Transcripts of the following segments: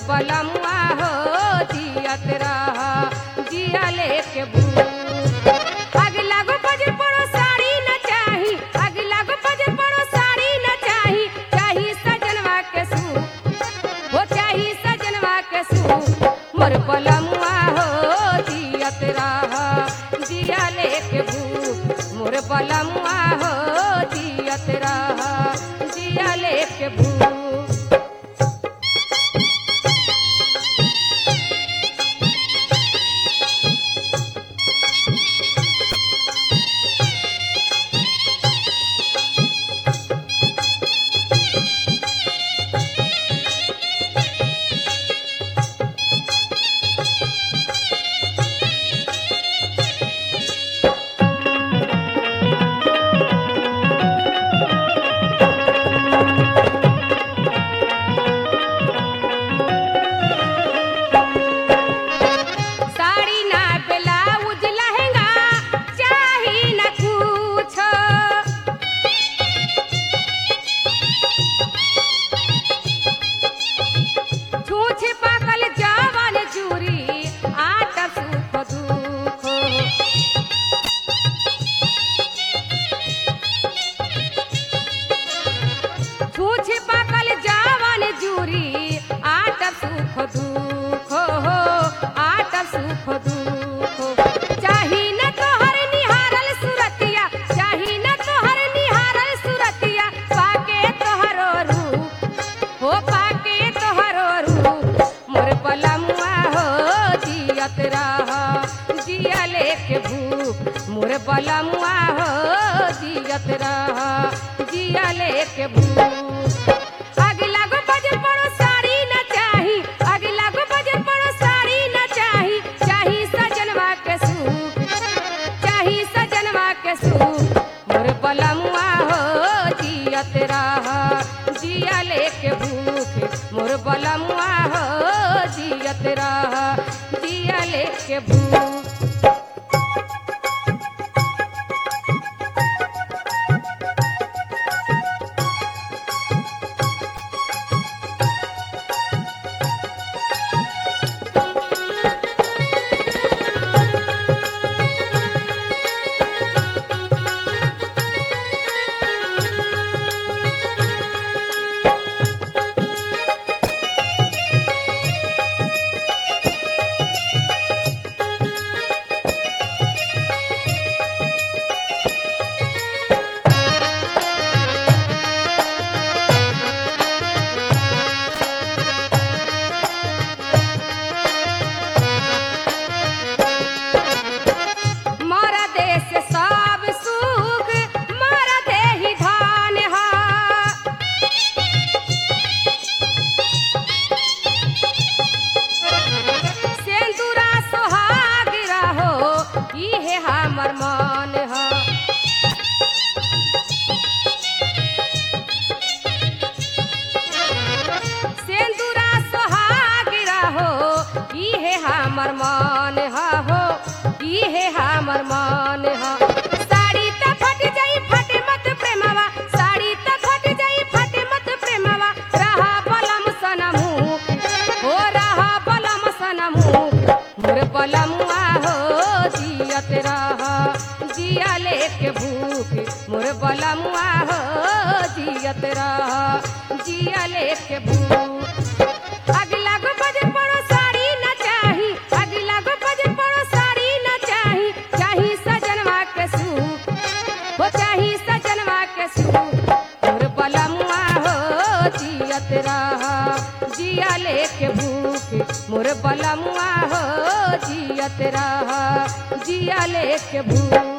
बलमुआ हो जियत रह जिया लेके भूख आग लागो बजर पड़ो साड़ी न चाही आग लागो बजर पड़ो साड़ी न चाही चाही सजनवा के सू हो चाही सजनवा के सू मोर बलमुआ हो जियत रह जिया लेके भूख मोर बलमुआ हो जियत रह जिया लेके भूख साड़ी ना ब्लाउज लहंगा चाही न कुछ छूछ पाकल जावन जूरी आटा सुख दुख छूछ पाकल जावन जूरी आटा सुख दुख हो आटा सुख दुख चाही न तोहर निहारल सुरतिया चाही न तोहर निहारल सुरतिया पाके तोहरो रूप हो पाके तोहरो रूप मोर बलमुआ हो जियत रह जिया लेके भूख मोर बलमुआ हो जियत रह जिया लेके भूख आग लागो बजर पड़ो साड़ी न चाही आग लागो बजर पड़ो साड़ी न चाही चाही सजनवा के सूख चाही सजनवा के सूख मोर बलमुआ हो जियत रह जिया लेके भूख मोर बलमुआ हो जियत रह जिया लेके भूख मारा देश सब सुख मारा देहि धान हा सेंदूरा सोहाग रहो इहे हमर मान हा सेंदूरा सोहाग रहो इहे हमर मान हा हो इहे हमर मान हा साड़ी त फट जाई फटे मत प्रेमवा साड़ी त फट जाई फटे मत प्रेमवा रहा बलम सनमु हो रहा बलम सनमु मोर बलमुआ हो जियत रह जिया लेके भूख मोर बलमुआ हो जियत रह जिया लेके भूख आग लागो बजर पड़ो साड़ी न चाही आग लागो बजर पड़ो साड़ी न चाही चाही सजनवा के सूख हो चाही सजनवा के सूख मोर बलमुआ हो जियत रह जिया लेके भूख मोर बलमुआ हो जियत रह जिया लेके भूख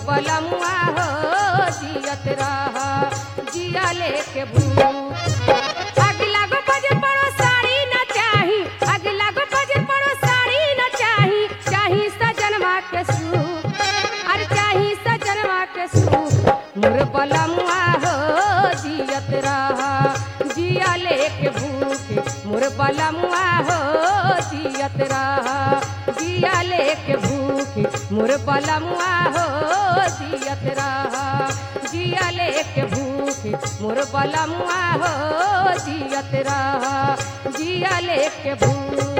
बलमुआ हो जियत रह जिया लेके भूख अगला गो बजे पड़ो साड़ी न चाही अगला गो बजे पड़ो साड़ी न चाही चाही सजनवा के सू अरे चाही सजनवा के सू मोर बलमुआ हो जियत रह जिया लेके भूख मोर बलमुआ हो जियत रह जिया लेके भूख मोर बलमुआ हो जियत रह जिया लेके भूख मोर बलमुआ हो जियत रह जिया लेके भूख